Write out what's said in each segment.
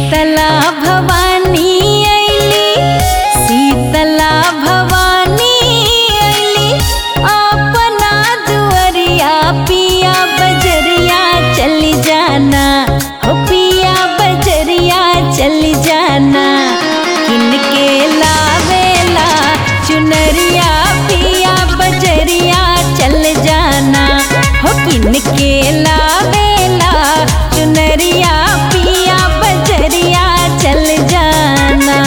शीतला भवानी अइली शीतला भवानी अइली अपना दुअरिया पिया बजरिया चली जाना हो पिया बजरिया चली जाना किनके लावेला चुनरिया पिया बजरिया चल जाना हो किनके लावेला चुनरिया पिया बजरिया चल जाना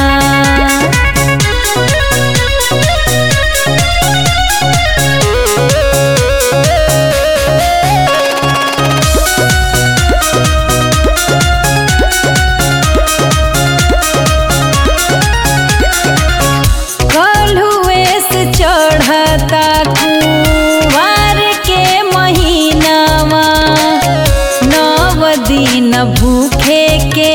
कलहुए से चढ़ता कुवार के महीनावा नव दिन भूखे के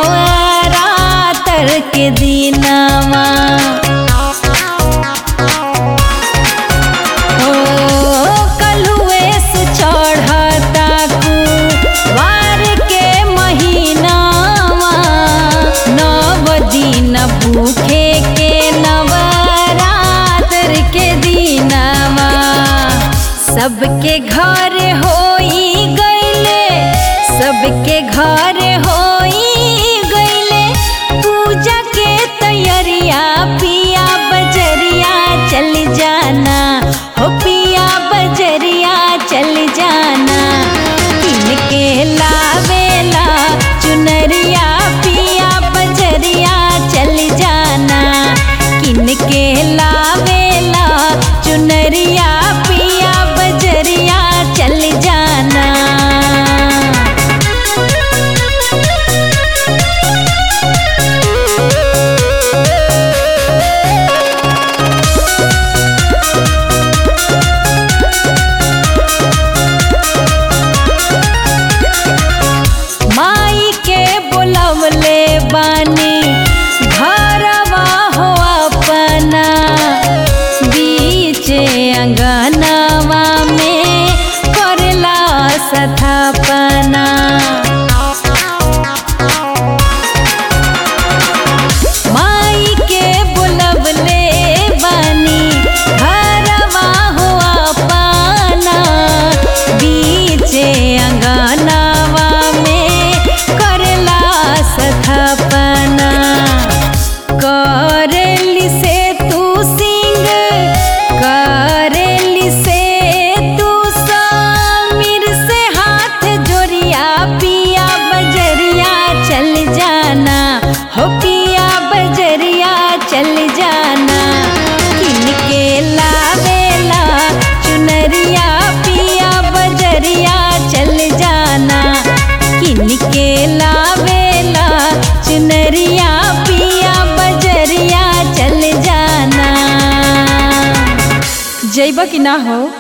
नवरातर के दिनावा ओ कलहुए से चढ़ता कुवार के महीनावा नव दिन भूखे के नवरात्र के दिनावा सबके घर होई गईले सबके घर होई गईले पूजा के तैयारिया पिया बजरिया चल जाना हो पिया बजरिया चल जाना किनके लावेला चुनरिया पिया बजरिया चल जाना किनके लावेला चुनरिया पिया बजरिया चल जाना माई के बुलवले बानी घरवा हो अपना बीच अंगनवा में करला सथापना माई के बुलवले बानी घरवा हो अपना बीच अंगनवा में करला सथापना करेली से तू सिंग करेली से तू समीर से हाथ जोड़िया पिया बजरिया चल जाना हो पिया बजरिया चल जाना किनके लावेला चुनरिया पिया बजरिया चल जाना किनके लावेला चुनरिया पिया बजरिया चल जाना जैब कि ना हो